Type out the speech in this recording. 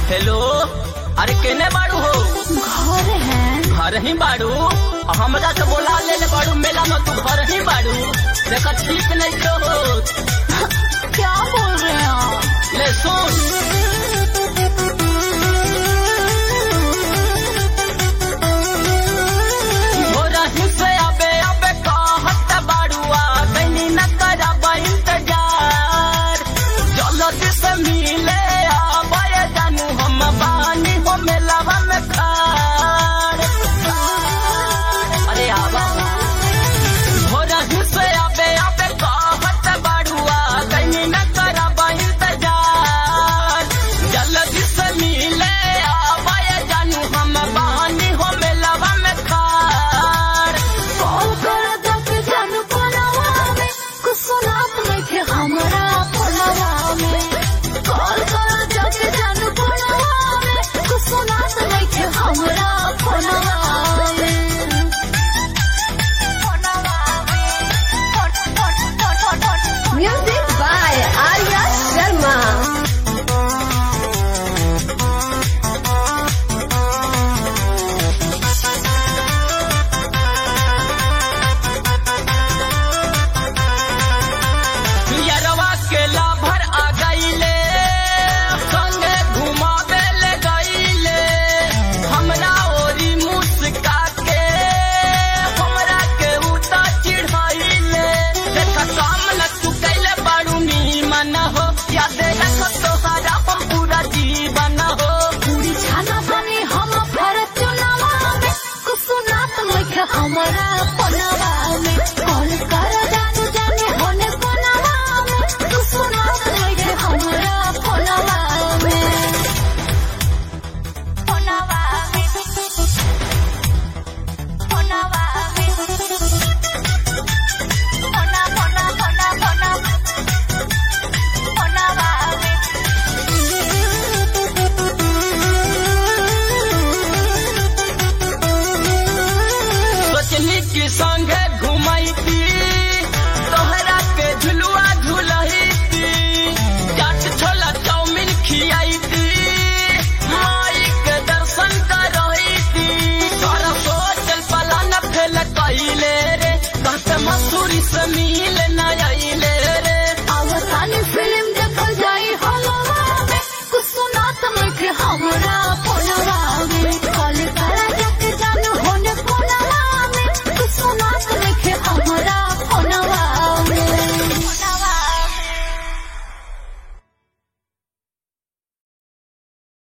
hello अरे केने बाड़ू हो घर है घर ही बाड़ू हमरा से बोला ले ले बाड़ू मेला में तू घर ही बाड़ू देखा ठीक नहीं तो हो क्या बोल रहे हैं आप ले सुन